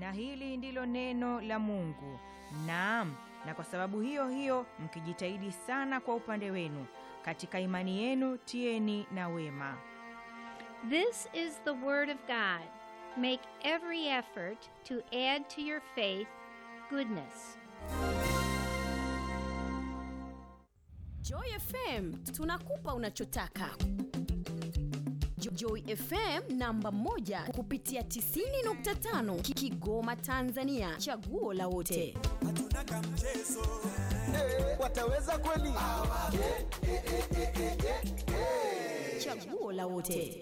na hili ndilo neno la Mungu. Naam, na kwa sababu hiyo hiyo mkijitahidi sana kwa upande wenu katika imani yenu, tieni na wema. This is the Word of God. Make every effort to add to your faith goodness. Joy FM tunakupa unachotaka. Jo- Joy FM namba moja kupitia 90.5 Ki- Kigoma Tanzania, chaguo la wote. hatuna kamchezo wataweza kweli? Chaguo la wote.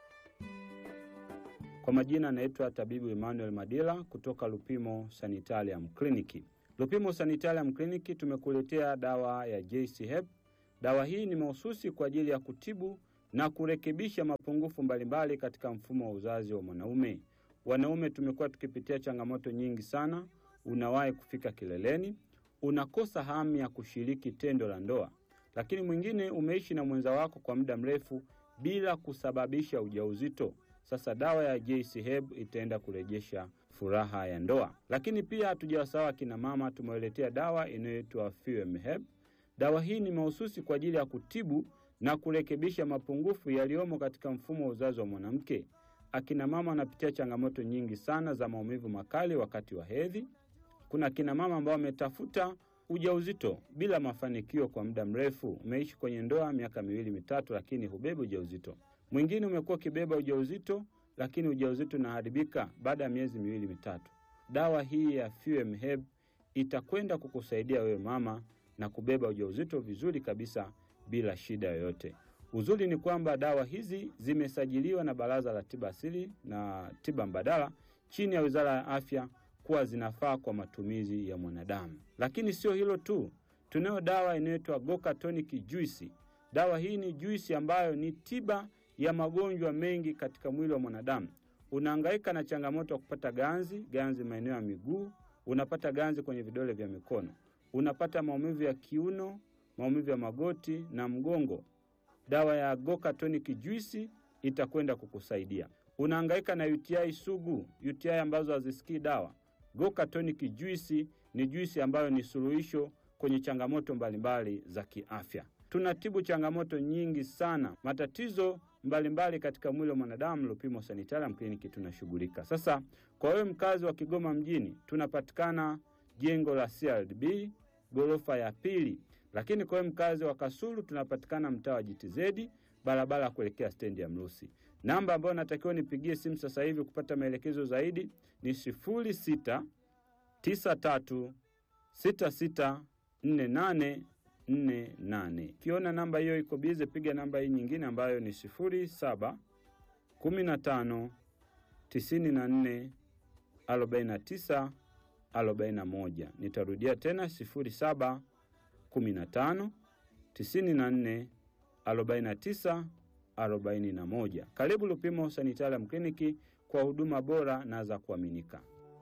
Kwa majina anaitwa tabibu Emmanuel Madila kutoka Lupimo Sanitarium Clinic. Lupimo Sanitarium Clinic tumekuletea dawa ya JC Hep. Dawa hii ni mahususi kwa ajili ya kutibu na kurekebisha mapungufu mbalimbali katika mfumo wa uzazi wa mwanaume. Wanaume tumekuwa tukipitia changamoto nyingi sana. Unawahi kufika kileleni, unakosa hamu ya kushiriki tendo la ndoa, lakini mwingine umeishi na mwenza wako kwa muda mrefu bila kusababisha ujauzito. Sasa dawa ya JC Herb itaenda kurejesha furaha ya ndoa. Lakini pia hatujawasawa kina mama, tumewaletea dawa inayoitwa Fuem Herb. Dawa hii ni mahususi kwa ajili ya kutibu na kurekebisha mapungufu yaliyomo katika mfumo wa uzazi wa mwanamke. Akina mama wanapitia changamoto nyingi sana za maumivu makali wakati wa hedhi. Kuna akina mama ambao wametafuta ujauzito bila mafanikio kwa muda mrefu. Umeishi kwenye ndoa miaka miwili mitatu, lakini hubebi ujauzito. Mwingine umekuwa ukibeba ujauzito, lakini ujauzito unaharibika baada ya miezi miwili mitatu. Dawa hii ya Fuem Herb itakwenda kukusaidia wewe mama na kubeba ujauzito vizuri kabisa bila shida yoyote. Uzuri ni kwamba dawa hizi zimesajiliwa na Baraza la Tiba Asili na Tiba Mbadala chini ya Wizara ya Afya kuwa zinafaa kwa matumizi ya mwanadamu. Lakini sio hilo tu, tunayo dawa inayoitwa Goka Tonic Juice. Dawa hii ni juisi ambayo ni tiba ya magonjwa mengi katika mwili wa mwanadamu. Unahangaika na changamoto ya kupata ganzi, ganzi maeneo ya miguu, unapata ganzi kwenye vidole vya mikono, unapata maumivu ya kiuno, maumivu ya magoti na mgongo. Dawa ya Goka Tonic Juice itakwenda kukusaidia. Unahangaika na UTI sugu, UTI ambazo hazisikii dawa. Goka Tonic Juice ni juisi ambayo ni suluhisho kwenye changamoto mbalimbali za kiafya. Tunatibu changamoto nyingi sana, matatizo mbalimbali katika mwili wa mwanadamu. Lupimo Sanitarium Clinic tunashughulika. Sasa kwa wewe mkazi wa Kigoma mjini, tunapatikana jengo la CRDB ghorofa ya pili, lakini kwa wewe mkazi wa Kasulu tunapatikana mtaa wa JTZ barabara ya kuelekea stendi ya Mrusi. Namba ambayo natakiwa nipigie simu sasa hivi kupata maelekezo zaidi ni sifuri sita tisa tatu sita sita nne nane nne nane. Ukiona namba hiyo iko bize, piga namba hii nyingine ambayo ni sifuri saba kumi na tano tisini na nne arobaini na tisa arobaini na moja. Nitarudia tena sifuri saba kumi na tano tisini na nne arobaini na tisa arobaini na moja. Karibu Lupimo Sanitarium Clinic kwa huduma bora na za kuaminika.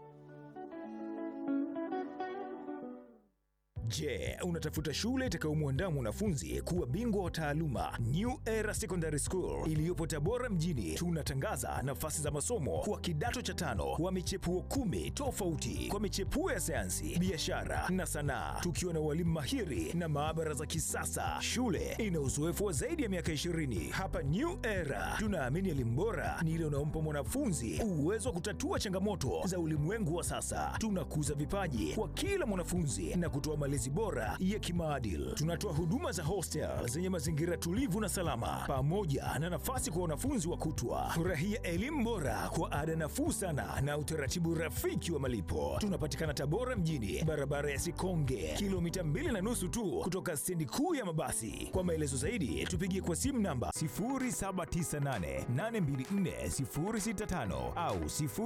Je, unatafuta shule itakayomwandaa mwanafunzi kuwa bingwa wa taaluma? New Era Secondary School iliyopo Tabora mjini, tunatangaza nafasi za masomo kwa kidato cha tano kwa michepuo kumi tofauti kwa michepuo ya sayansi, biashara na sanaa, tukiwa na walimu mahiri na maabara za kisasa. Shule ina uzoefu wa zaidi ya miaka 20. Hapa New Era tunaamini elimu bora ni ile unaompa mwanafunzi uwezo wa kutatua changamoto za ulimwengu wa sasa. Tunakuza vipaji kwa kila mwanafunzi na kutoa malezi bora ya kimaadili. Tunatoa huduma za hostel zenye mazingira tulivu na salama, pamoja na nafasi kwa wanafunzi wa kutwa. Furahia elimu bora kwa ada nafuu sana na utaratibu rafiki wa malipo. Tunapatikana Tabora mjini, barabara ya Sikonge, kilomita mbili na nusu tu kutoka stendi kuu ya mabasi. Kwa maelezo zaidi, tupigie kwa simu namba 0798824065 au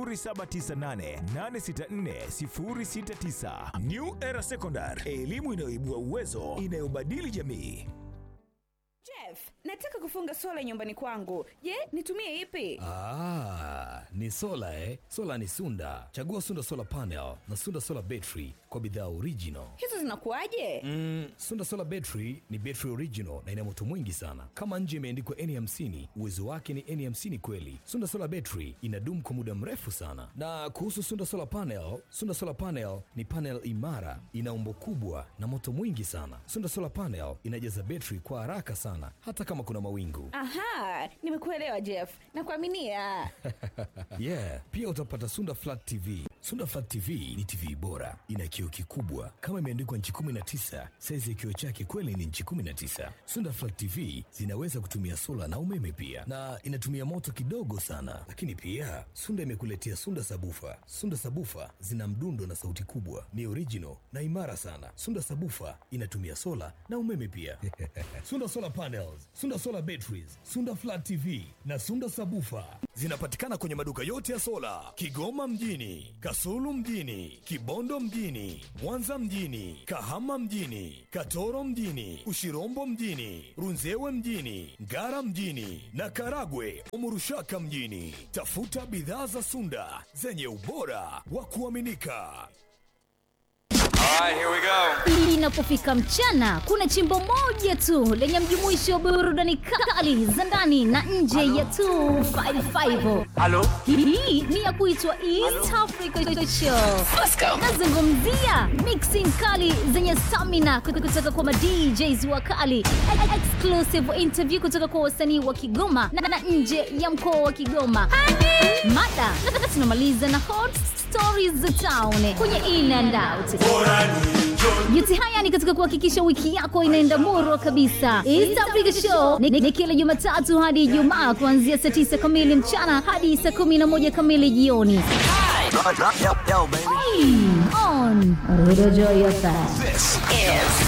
0798864069. New Era Secondary, elimu inayoibua uwezo, inayobadili jamii. Jeff, nataka kufunga sola nyumbani kwangu je nitumie ipi Ah, ni sola eh? Sola ni Sunda. Chagua Sunda Solar Panel na Sunda Solar Battery kwa bidhaa original. hizo zinakuwaje Mm, Sunda Solar Battery ni battery original na ina moto mwingi sana. Kama nje imeandikwa N50, uwezo wake ni N50 kweli. Sunda Solar Battery inadumu kwa muda mrefu sana. Na kuhusu Sunda Solar Panel, Sunda Solar Panel ni panel imara, ina umbo kubwa na moto mwingi sana. Sunda Solar Panel inajaza battery kwa haraka sana hata kama kuna mawingu. aha nimekuelewa jeff nakuaminia yeah pia utapata sunda flat tv sunda flat tv ni tv bora ina kioo kikubwa kama imeandikwa nchi 19 saizi ya kioo chake kweli ni nchi 19 sunda flat tv zinaweza kutumia sola na umeme pia na inatumia moto kidogo sana lakini pia sunda imekuletea sunda sabufa sunda sabufa zina mdundo na sauti kubwa ni original na imara sana sunda sabufa inatumia sola na umeme pia sunda solar panels sunda solar batteries sunda flat tv na sunda sabufa zinapatikana kwenye maduka yote ya sola kigoma mjini kasulu mjini kibondo mjini mwanza mjini kahama mjini katoro mjini ushirombo mjini runzewe mjini ngara mjini na karagwe umurushaka mjini tafuta bidhaa za sunda zenye ubora wa kuaminika Inapofika mchana, kuna chimbo moja tu lenye mjumuisho wa burudani kali za ndani na nje ya 255. Halo? Hii ni ya kuitwa East Africa Show. Nazungumzia mixing kali zenye stamina kutoka kwa madjs wakali, exclusive interview kutoka kwa wasanii wa Kigoma na, na nje ya mkoa wa Kigoma. Mada na tunamaliza na hot stories za town kwenye in and out. Yote haya ni katika kuhakikisha wiki yako inaenda murwa kabisa. East Africa Show ni, ni kila Jumatatu hadi Ijumaa kuanzia saa 9 kamili mchana hadi saa 11 kamili jioni. On Radio Joy FM. This is